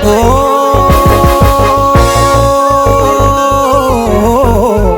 Oh.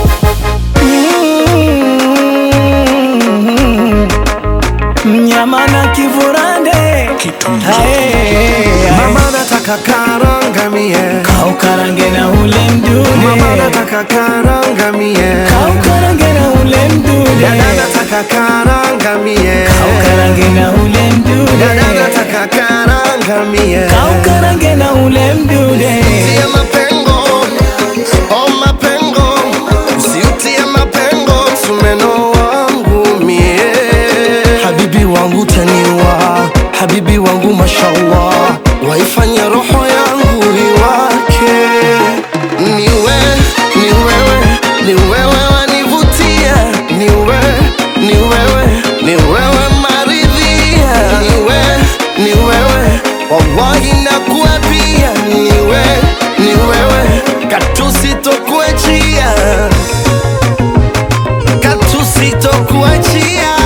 Mm. Mnyama na kivurande Hae, Mama nataka karanga mie kaukarange na ule mdude Mama nataka karanga mie kaukarange na ule mdude Dada nataka karanga mie kaukarange na ule mdude Dada nataka karanga mie kaukarange na ule mdude Usiutie mapengo Oh mapengo Usiutie mapengo Msumeno wangu mie Habibi wangu taniwa Habibi wangu mashallah Waifanya roho yangu iwake Niwe, ni wewe, ni wewe wanivutia Niwe, ni wewe, ni wewe maridhia Niwe, ni wewe, wallahi nakuapia Niwe, ni wewe, katusitokuachia katusitokuachia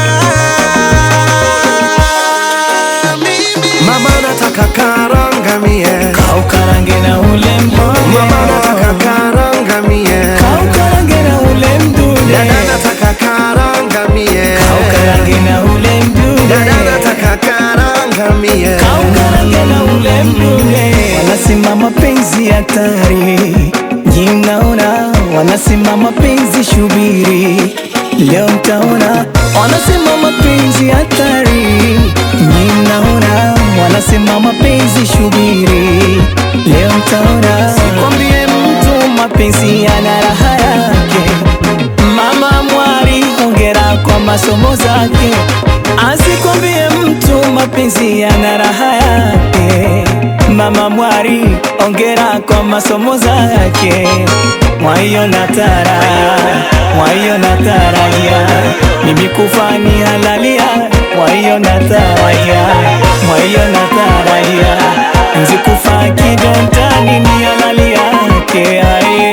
Mama nataka karanga mie kaukarange na ule mdude Mama nataka karanga mie kaukarange na ule mdude Dada nataka karanga mie kaukarange na ule mdude Dada nataka karanga mie kaukarange na ule mdude wanasema mapenzi hatari nyi mnaona wanasema mapenzi shubiri leo mtaona wanasema mapenzi hatari nyi mnaona wanasema mapenzi shubiri leo mtaona sikwambie mtu mapenzi yana raha yake Mama Mwari, hongera kwa masomo zake. Asikwambie mtu mapenzi yana raha yake. Mama Mwari, hongera kwa masomo zake. Mwaiona tara, mwaiona taraya, mimi kufa ni halalia. Mwaiona taraya, mwaiona taraya, nzi kufa kidontani ni halali yake. Aye.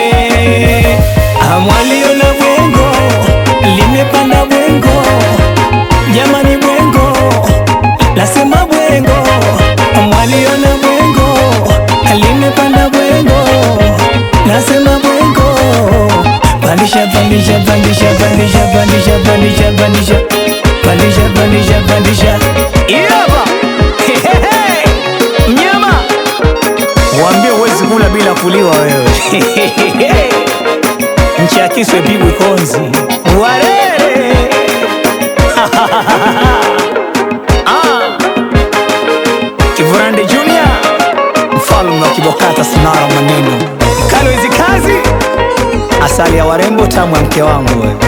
Amwaliona bwengo limepanda bwengo, jamani bwengo lasema bwengo. Amwaliona bwengo limepanda bwengo, lasema bwengo. Pandisha pandisha pandisha pandisha pandisha pandisha pandisha pandisha pandisha pandisha Iyaba Hehehe. mnyama Waambie huwezi kula bila kuliwa wewe. Nchi ya Kiswe pigwi konzi. Warere. Ah. Kivurande Junior, mfalme wa Kibokata, sinara maneno. Kalo hizi kazi, asali ya warembo, tamu ya mke wangu wewe.